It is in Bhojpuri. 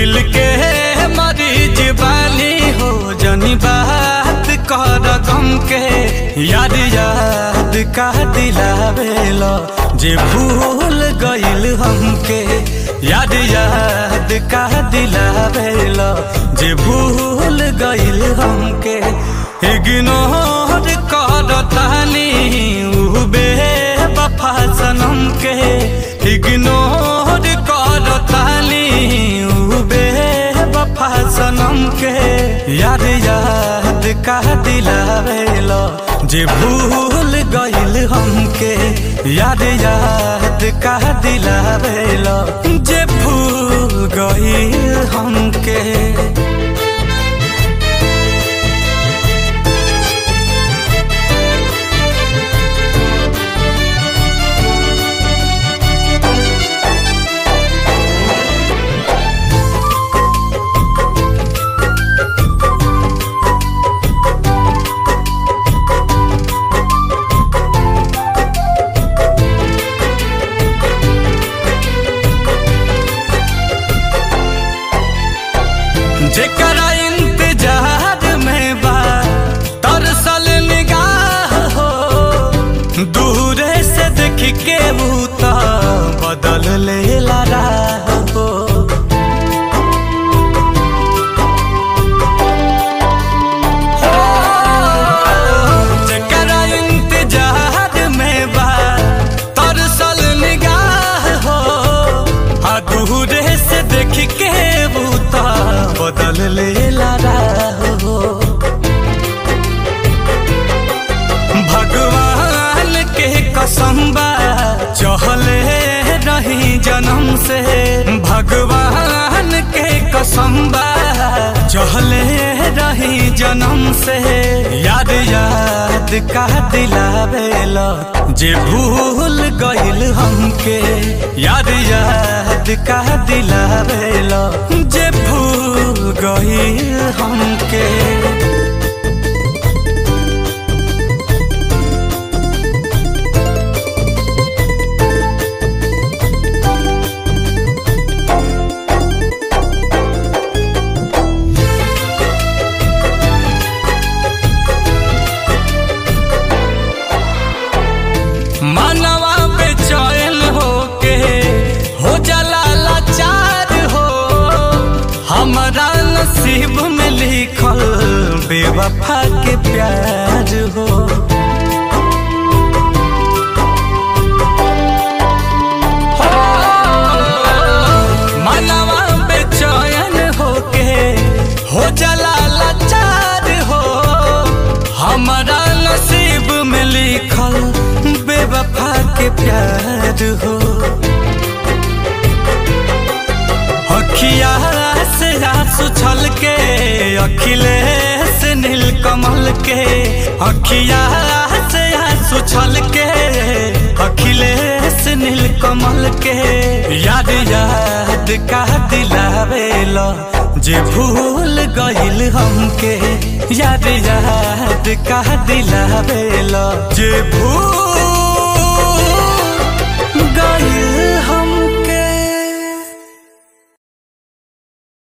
दिल के मरीज बानी हो जनी बात कर गम के याद याद का दिलावेला जे भूल गइल हमके याद याद का दिलावेला जे भूल गइल हमके इग्नोर कर तानी उ बेवफा सनम के इग्नोर कर तानी उ बेवफा सनम के याद याद का दिलावेला जे भूल गइल हमके याद याद का दिलावेला जे भूल गइल हमके जेकरा इंतजार में बा तरसल निगाह हो दूरे से देख के बूता बदल ले राह हो जेकरा इंतजार में बा तरसल निगाह हो आ दूरे से देख के बूता बदल ले राह हो भगवान के कसम बा चहले रही जन्म से भगवान के कसम बा चहले रही जन्म से याद याद का दिलावेला जे भूल गइल हमके याद याद का दिलावेला जे भूल गइल हमके मानवा बेचैन होके हो जाला लाचार हो हमारा नसीब में लिखल बेवफा के प्यार हो मानवा बेचैन होके हो जाला लाचार हो हमारा नसीब में लिखल बेवफा के प्यार हो अखिया से आंसू छल के अखिलेश नील कमल के अखिया से आंसू छल के अखिलेश नील कमल के याद याद का दिलावेला जे भूल गइल हमके याद याद का दिलावेला जे भूल